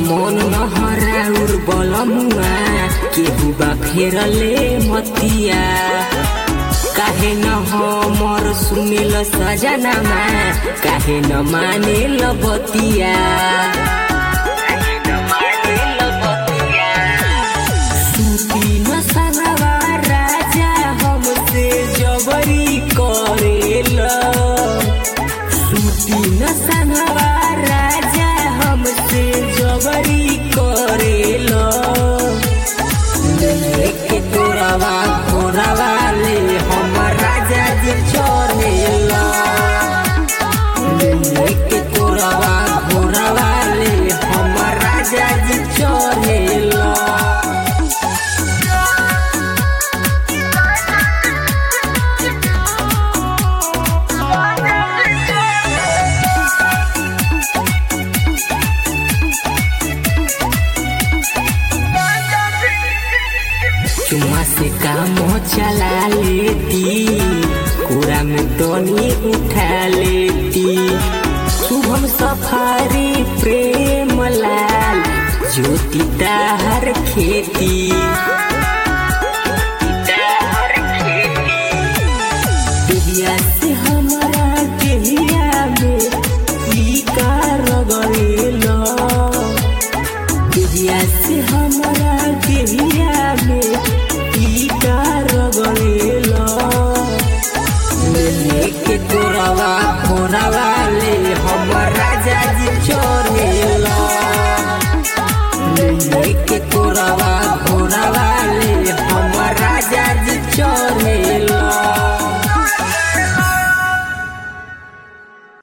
मन नहराउर बलमुआ केहू बा फेरले मतिया काहे न हमर सुनिल सजनामा काहे न मानेल बतिया काहे न मानेल बतिया सुती न सनवा राजा हमसे जबरी करेला सुती न सनवा राजा हमसे जबरी करेला लेके तोरावा घोरावा ले हमर राजा जी चलेला लेके तोरावा घोरावा ले हमर राजा जी चलेला चुमा से काम चला लेती कुरा में टोनी उठा लेती शुभम सफारी प्रेम लाल ज्योति ताहर खेती